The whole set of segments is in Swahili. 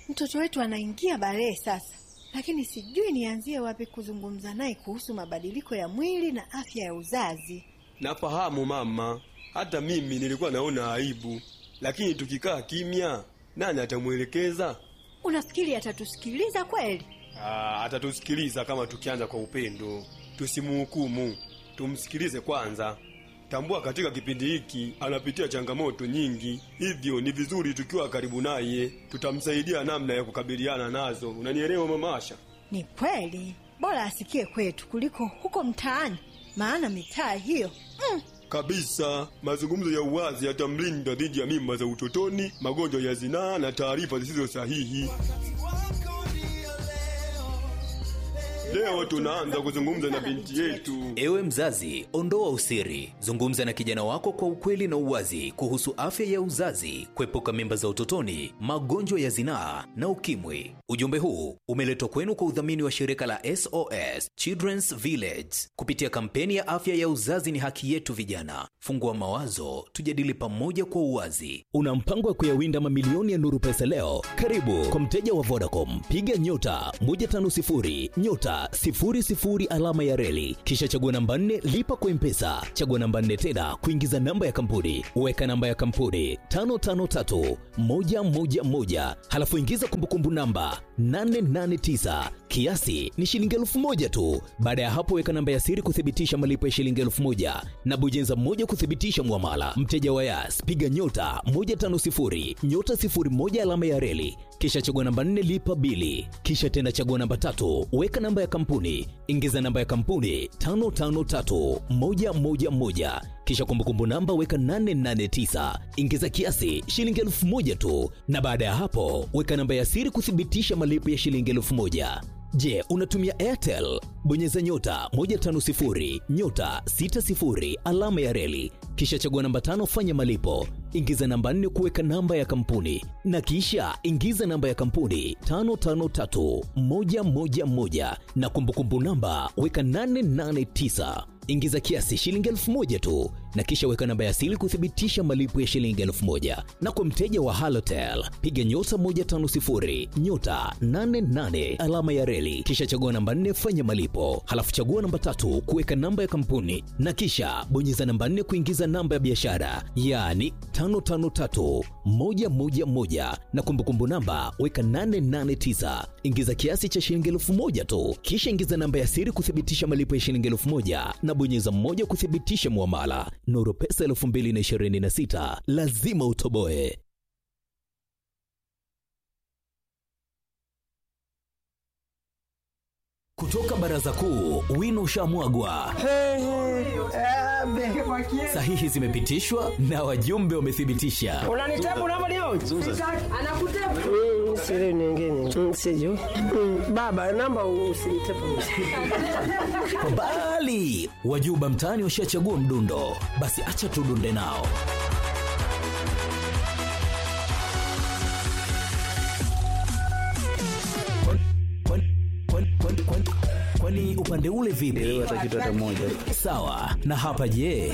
Mtoto wetu anaingia balee sasa, lakini sijui nianzie wapi kuzungumza naye kuhusu mabadiliko ya mwili na afya ya uzazi. Nafahamu mama, hata mimi nilikuwa naona aibu, lakini tukikaa kimya, nani atamwelekeza? Unafikiri atatusikiliza kweli? Ah, atatusikiliza kama tukianza kwa upendo. Tusimhukumu, tumsikilize kwanza. Tambua katika kipindi hiki anapitia changamoto nyingi, hivyo ni vizuri tukiwa karibu naye, tutamsaidia namna ya kukabiliana nazo. Unanielewa mama Asha? Ni kweli, bora asikie kwetu kuliko huko mtaani, maana mitaa hiyo mm, Kabisa, mazungumzo ya uwazi yatamlinda dhidi ya mimba za utotoni, magonjwa ya zinaa na taarifa zisizo sahihi. Leo tunaanza kuzungumza na binti yetu. Ewe mzazi, ondoa usiri, zungumza na kijana wako kwa ukweli na uwazi kuhusu afya ya uzazi, kuepuka mimba za utotoni, magonjwa ya zinaa na ukimwi. Ujumbe huu umeletwa kwenu kwa udhamini wa shirika la SOS Children's Village kupitia kampeni ya afya ya uzazi ni haki yetu. Vijana, fungua mawazo, tujadili pamoja kwa uwazi. Una mpango wa kuyawinda mamilioni ya nuru pesa leo? Karibu kwa mteja wa Vodacom, piga nyota 150 nyota 00 alama ya reli, kisha chagua namba 4 lipa kwa mpesa, chagua namba 4 tena kuingiza namba ya kampuni, weka namba ya kampuni 553 111, halafu ingiza kumbukumbu namba 889 kiasi ni shilingi elfu moja tu. Baada ya hapo, weka namba ya siri kuthibitisha malipo ya shilingi elfu moja na bujenza moja kuthibitisha mwamala. Mteja wa Yas, piga nyota 150 nyota 01 alama ya reli, kisha chagua namba 4 lipa bili, kisha tena chagua namba tatu, weka namba ya kampuni, ingiza namba ya kampuni 553111 kisha kumbukumbu namba weka 889 ingiza kiasi shilingi elfu moja tu, na baada ya hapo weka namba ya siri kuthibitisha malipo ya shilingi elfu moja. Je, unatumia Airtel? Bonyeza nyota 150 nyota 60 alama ya reli, kisha chagua namba tano, fanya malipo, ingiza namba nne kuweka namba ya kampuni, na kisha ingiza namba ya kampuni 553111 na kumbukumbu namba weka 889 ingiza kiasi shilingi elfu moja tu na kisha weka namba ya siri kuthibitisha malipo ya shilingi elfu moja na kwa mteja wa halotel piga nyota 150 nyota 88 alama ya reli kisha chagua namba 4 fanya malipo halafu chagua namba tatu kuweka namba ya kampuni na kisha bonyeza namba 4 kuingiza namba ya biashara yaani 553111 na kumbukumbu namba weka 889 ingiza kiasi cha shilingi elfu moja tu kisha ingiza namba ya siri kuthibitisha malipo ya shilingi elfu moja na bonyeza mmoja kuthibitisha muamala. Nuru Pesa 2026 lazima utoboe. Kutoka baraza kuu, wino ushamwagwa, sahihi zimepitishwa na wajumbe wamethibitisha. unanitabu namba leo anakutabu siri nyingine Mm, sijui Mm, baba namba usinitabu Bali wajuba mtaani washachagua mdundo, basi acha tudunde nao. Kwani- kwani- kwani- kwani- kwani- Kwani upande ule vipi? Sawa. Na hapa je?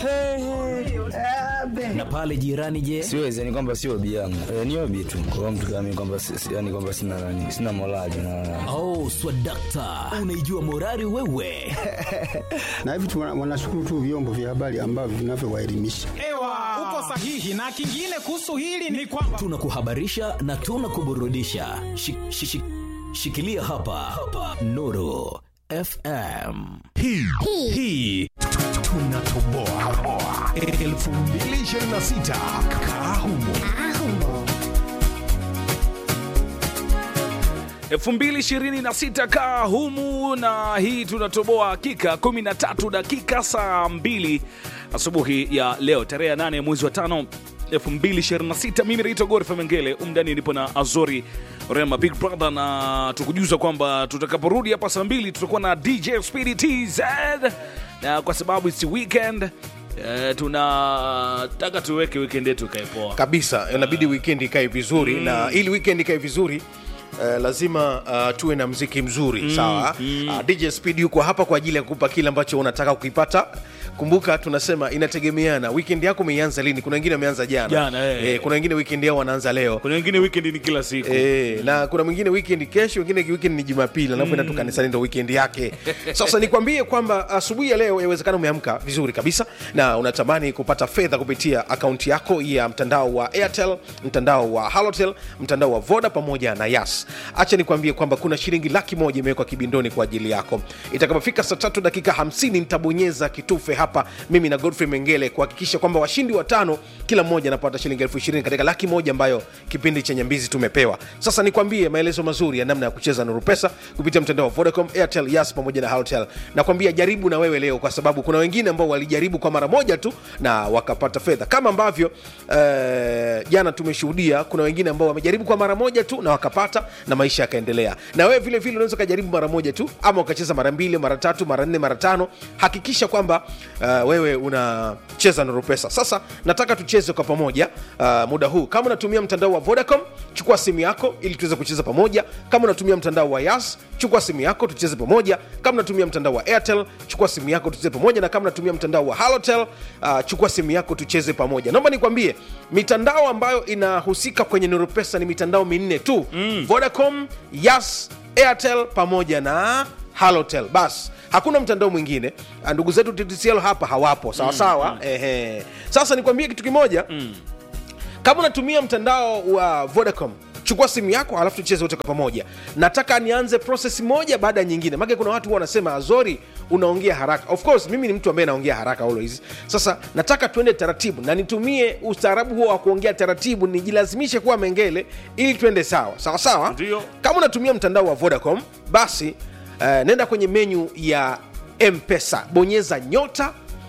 Na pale jirani je? siwezi yani kwamba sio obi yangu e, ni obi tu kwa hiyo mtu kama mimi kwamba si- si- yani kwamba sina nani sina morali na Oh, swadakta, unaijua morari wewe. na hivi tu wana- wanashukuru tu vyombo vya habari ambavyo vinavyowaelimisha. Ewa, uko sahihi. Na kingine kuhusu hili ni kwamba Tunakuhabarisha na tunakuburudisha. Shi- shi- shi- Shikilia hapa, hapa. Nuru FM. hii hii tunatoboa 2026 kaa humo 2026 kaa humu na hii tunatoboa hakika 13 dakika saa 2 asubuhi ya leo tarehe ya 8 mwezi wa 5 2026 mimi naitwa Godfrey Mengele umdani nipo na Azori Rema Big Brother na tukujuza kwamba tutakaporudi hapa saa 2 tutakuwa na DJ Speedy TZ na kwa sababu it's weekend eh, tunataka tuweke weekend yetu ikae poa kabisa inabidi weekend ikae vizuri na ili weekend ikae vizuri Uh, lazima uh, tuwe na mziki mzuri sawa uh, dj speed yuko hapa kwa ajili ya kukupa kile ambacho unataka kukipata kumbuka tunasema inategemeana weekend yako umeianza lini kuna wengine wameanza jana, Jana, eh. Eh, kuna wengine weekend yao wanaanza leo kuna wengine weekend ni kila siku E, na kuna mwingine weekend kesho, wengine weekend ni Jumapili, anapoenda tu kanisani ndo weekend yake. Sasa nikwambie kwamba asubuhi ya leo yawezekana umeamka vizuri kabisa na unatamani kupata fedha kupitia akaunti yako ya mtandao wa Airtel, mtandao wa Halotel, mtandao wa Voda pamoja na Yas. Acha nikwambie kwamba kuna shilingi laki moja imewekwa kibindoni kwa ajili yako. Itakapofika saa tatu dakika 50 nitabonyeza kitufe hapa mimi na Godfrey Mengele kuhakikisha kwamba washindi watano kila mmoja anapata shilingi elfu ishirini katika laki moja ambayo kipindi cha Nyambizi tumepewa. Sasa nikwambie maelezo mazuri ya namna ya kucheza Nuru Pesa kupitia mtandao wa Vodacom, Airtel, Yas pamoja na Halotel. Nakwambia jaribu na wewe leo, kwa sababu kuna wengine ambao walijaribu kwa mara moja tu na wakapata fedha, kama ambavyo eh, jana tumeshuhudia. Kuna wengine ambao wamejaribu kwa mara moja tu na wakapata na maisha yakaendelea. Na wewe vile vile unaweza ukajaribu mara moja tu, ama ukacheza mara mbili, mara tatu, mara nne, mara tano. Hakikisha kwamba uh, wewe unacheza Nuru Pesa. Sasa nataka tucheze kwa pamoja uh, muda huu. Kama unatumia mtandao wa Vodacom, chukua simu yako ili tuweze kucheza pamoja. Kama unatumia mtandao wa Yas, chukua simu yako tucheze pamoja. Kama unatumia mtandao wa Airtel, chukua simu yako tucheze pamoja, na kama unatumia mtandao wa Halotel, uh, chukua simu yako tucheze pamoja. Naomba nikwambie mitandao ambayo inahusika kwenye Nuru Pesa ni mitandao minne tu mm. Vodacom, Yas, Airtel pamoja na Halotel. Bas, hakuna mtandao mwingine. Ah, Ndugu zetu TTCL hapa hawapo, sawa sawa. Ehe. Sasa nikwambie kitu kimoja kama unatumia mtandao wa Vodacom chukua simu yako halafu tucheze wote kwa pamoja nataka nianze proses moja baada ya nyingine maake kuna watu huwa wanasema azori unaongea haraka of course mimi ni mtu ambaye naongea haraka always sasa nataka tuende taratibu na nitumie ustaarabu huo wa kuongea taratibu nijilazimishe kuwa mengele ili tuende sawa sawa sawa Ndio. kama unatumia mtandao wa vodacom basi uh, nenda kwenye menyu ya mpesa bonyeza nyota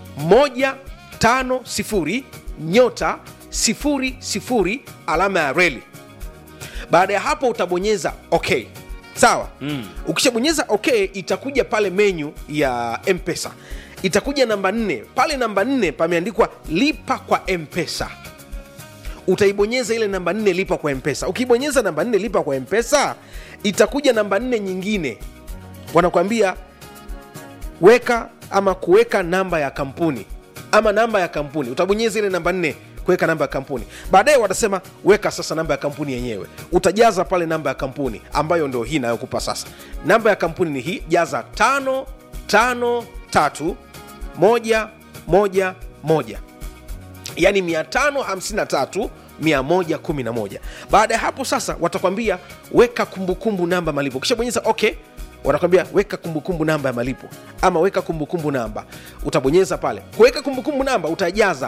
150 nyota 00 alama ya reli baada ya hapo utabonyeza ok sawa mm. ukishabonyeza ok itakuja pale menyu ya mpesa itakuja namba 4 pale namba 4 pameandikwa lipa kwa mpesa utaibonyeza ile namba 4 lipa kwa mpesa ukibonyeza namba 4 lipa kwa mpesa itakuja namba 4 nyingine wanakwambia weka ama kuweka namba ya kampuni ama namba ya kampuni utabonyeza ile namba 4 kuweka namba ya kampuni baadaye watasema weka sasa namba ya kampuni yenyewe utajaza pale namba ya kampuni ambayo ndo hii inayokupa sasa namba ya kampuni ni hii jaza tano tano tatu moja moja moja yani 553 111 baada ya hapo sasa watakwambia weka kumbukumbu namba malipo kisha bonyeza okay watakwambia weka kumbukumbu namba ya malipo ama weka kumbukumbu namba utabonyeza pale kuweka kumbukumbu namba utajaza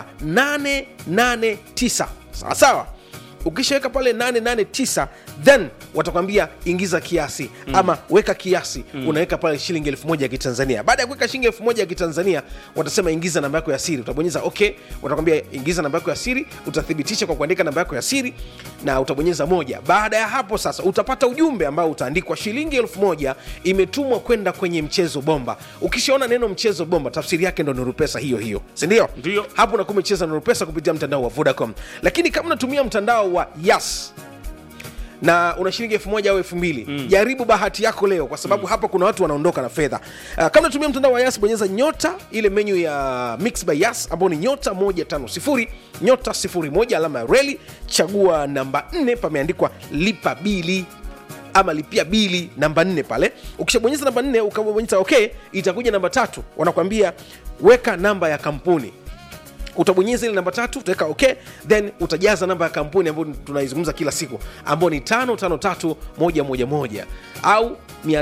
889 sawa sawa ukishaweka pale 889 then watakwambia ingiza kiasi mm. ama weka kiasi mm. unaweka pale shilingi elfu moja ya kitanzania baada ya kuweka shilingi elfu moja ya kitanzania watasema ingiza namba yako ya siri utabonyeza ok watakwambia ingiza namba yako ya siri utathibitisha kwa kuandika namba yako ya siri na utabonyeza moja baada ya hapo sasa utapata ujumbe ambao utaandikwa shilingi elfu moja imetumwa kwenda kwenye mchezo bomba ukishaona neno mchezo bomba tafsiri yake ndo nurupesa hiyo hiyo sindio Ndio. hapo unakuwa umecheza nurupesa kupitia mtandao wa vodacom lakini kama unatumia mtandao wa yas na una shilingi elfu moja au elfu mbili mm. jaribu bahati yako leo kwa sababu mm. hapa kuna watu wanaondoka na fedha uh, kama unatumia mtandao wa yas bonyeza nyota ile menyu ya mix by yas ambao ni nyota 150 nyota 01 alama ya reli chagua namba 4 pameandikwa lipa bili ama lipia bili namba 4 pale ukishabonyeza namba 4 ukabonyeza ok itakuja namba tatu wanakwambia weka namba ya kampuni utabonyeza ile namba tatu utaweka ok then utajaza namba ya kampuni ambayo tunaizungumza kila siku ambayo ni 553111 au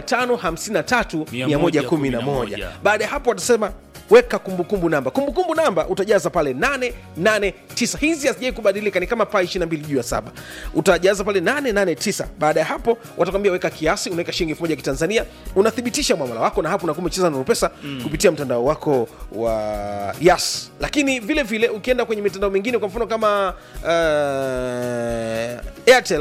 553111 baada ya hapo watasema weka kumbukumbu namba kumbukumbu namba utajaza pale 889 hizi hazijai kubadilika ni kama paa 22 juu ya saba utajaza pale 889 baada ya hapo watakwambia weka kiasi unaweka shilingi elfu moja ya kitanzania unathibitisha mwamala wako na hapo unakuwa umecheza na pesa mm. kupitia mtandao wako wa yas lakini vile vile ukienda kwenye mitandao mingine kwa mfano kama uh, airtel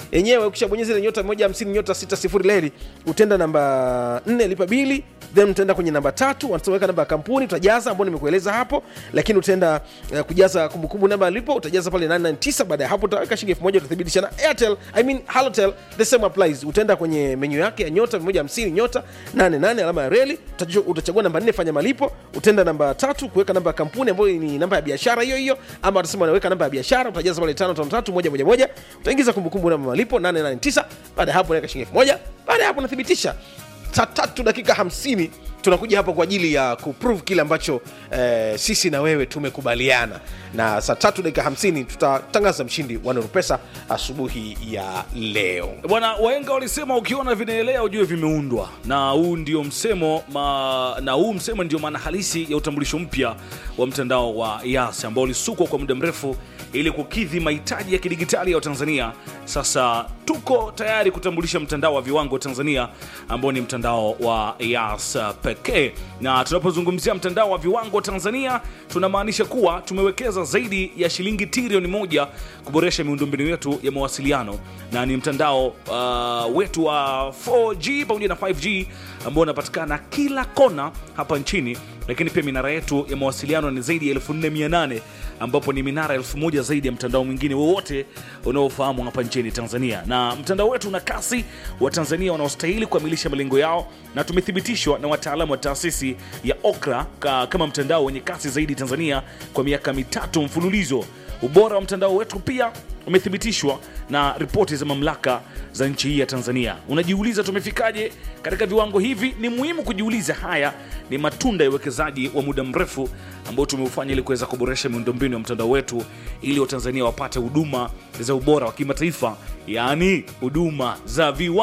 yenyewe ukishabonyeza ile nyota moja hamsini nyota sita sifuri leli utenda namba nne lipa bili then utaenda kwenye namba tatu wanaweka namba ya kampuni utajaza ambao nimekueleza hapo lakini utaenda uh, kujaza kumbukumbu namba alipo utajaza pale 899 baada ya hapo utaweka shilingi elfu moja utathibitisha na airtel i mean halotel the same applies utaenda kwenye menyu yake ya nyota 150 nyota 88 alama ya reli utacho- utachagua namba nne fanya malipo utaenda namba tatu kuweka namba ya kampuni ambayo ni namba ya biashara hiyo hiyo ama utasema unaweka namba ya biashara utajaza pale 553 moja moja moja utaingiza kumbukumbu namba malipo 889 baada ya hapo unaweka shilingi elfu moja baada ya hapo unathibitisha saa tatu dakika hamsini tunakuja hapa kwa ajili ya kuprove kile ambacho eh, sisi na wewe tumekubaliana na saa tatu dakika hamsini tutatangaza mshindi wa Nuru Pesa asubuhi ya leo bwana waenga walisema ukiona vinaelea ujue vimeundwa na huu ndio msemo ma, na huu msemo ndio maana halisi ya utambulisho mpya wa mtandao wa yas ambao ulisukwa kwa muda mrefu ili kukidhi mahitaji ya kidigitali ya watanzania sasa tuko tayari kutambulisha mtandao wa viwango wa tanzania ambao ni mtandao wa yas uh, pekee na tunapozungumzia mtandao wa viwango wa tanzania tunamaanisha kuwa tumewekeza zaidi ya shilingi trilioni moja kuboresha miundombinu yetu ya mawasiliano na ni mtandao uh, wetu wa 4g pamoja na 5g ambao unapatikana kila kona hapa nchini lakini pia minara yetu ya mawasiliano ni zaidi ya 4800 ambapo ni minara 1000 zaidi ya mtandao mwingine wowote unaofahamu hapa nchini tanzania na mtandao wetu una kasi wa tanzania wanaostahili kukamilisha malengo yao na tumethibitishwa na wataalamu wa taasisi ya okra ka, kama mtandao wenye kasi zaidi tanzania kwa miaka mitatu mfululizo ubora wa mtandao wetu pia umethibitishwa na ripoti za mamlaka za nchi hii ya tanzania unajiuliza tumefikaje katika viwango hivi ni muhimu kujiuliza haya ni matunda ya uwekezaji wa muda mrefu ambao tumeufanya ili kuweza kuboresha miundombinu ya mtandao wetu ili watanzania wapate huduma za ubora wa kimataifa yaani huduma za viwa